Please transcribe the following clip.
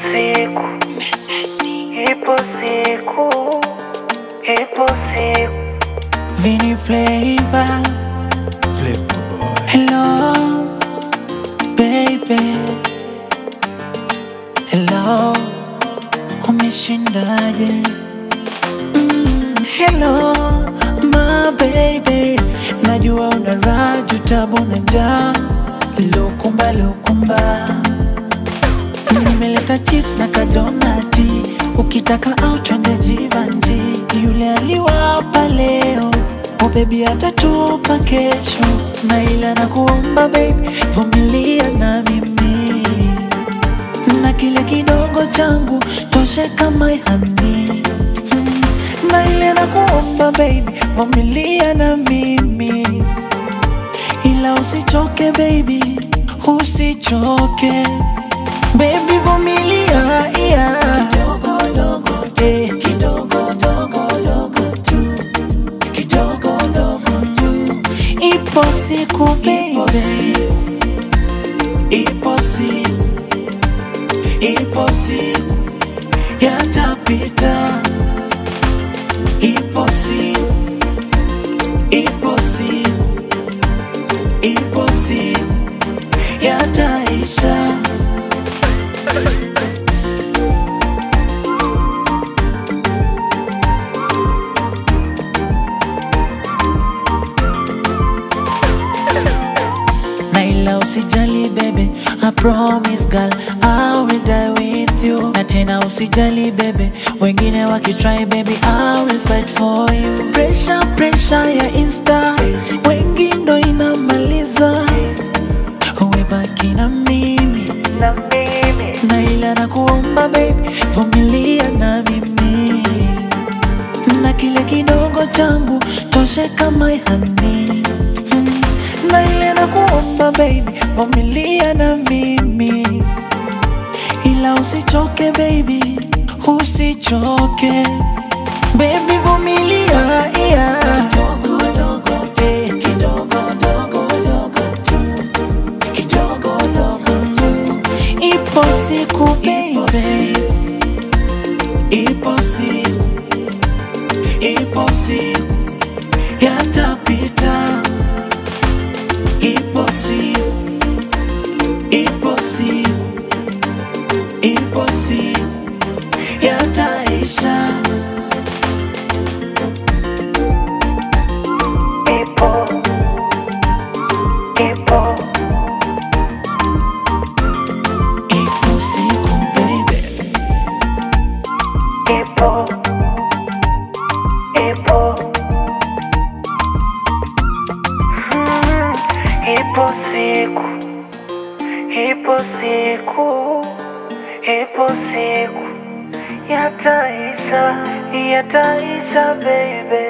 siku, ipo siku, ipo siku. Vini Flavor. Flavor boy. Hello, baby. Hello, umeshindaje? Mm, hello, my baby. Najua una raha, juu tabu na njaa. Lukumba, lukumba. Nimeleta chips na kadonati, ukitaka au twende Jivanji. Yule aliwapa leo, oh baby atatupa kesho, na ila nakuomba baby, vumilia na mimi na kile kidogo changu toshe kama hani Mm, na ile nakuomba baby, vumilia na mimi ila usichoke baby, usichoke baby, vumilia yeah. kidogo dogo eh, kidogo dogo dogo tu kidogo dogo tu, ipo siku baby, ipo siku, ipo siku yatapita, ipo siku, ipo siku ipo siku yataisha. Na ila usijali bebe, I promise girl, I will die with you. Na tena usijali bebe, wengine wakitry baby, I will fight for you. Pressure, pressure ya insta, wengi ndo inamaliza. Uwe baki na mimi, Na mimi, na ila nakuomba baby, vumilia na mimi, na kile kidogo changu toshe kama hani Mm, na ile nakuomba baby, vumilia na mimi, ila usichoke baby, usichoke baby, vumilia yeah. kidogo dogo eh, kidogo dogo dogo tu kidogo dogo tu, ipo siku baby, ipo siku, ipo siku yatapita, ipo siku, ipo siku, ipo siku yataisha. ipo, ipo, Ipo siku baby, ipo, ipo. Mm, Ipo siku, ipo siku, ipo siku yataisha, yataisha baby.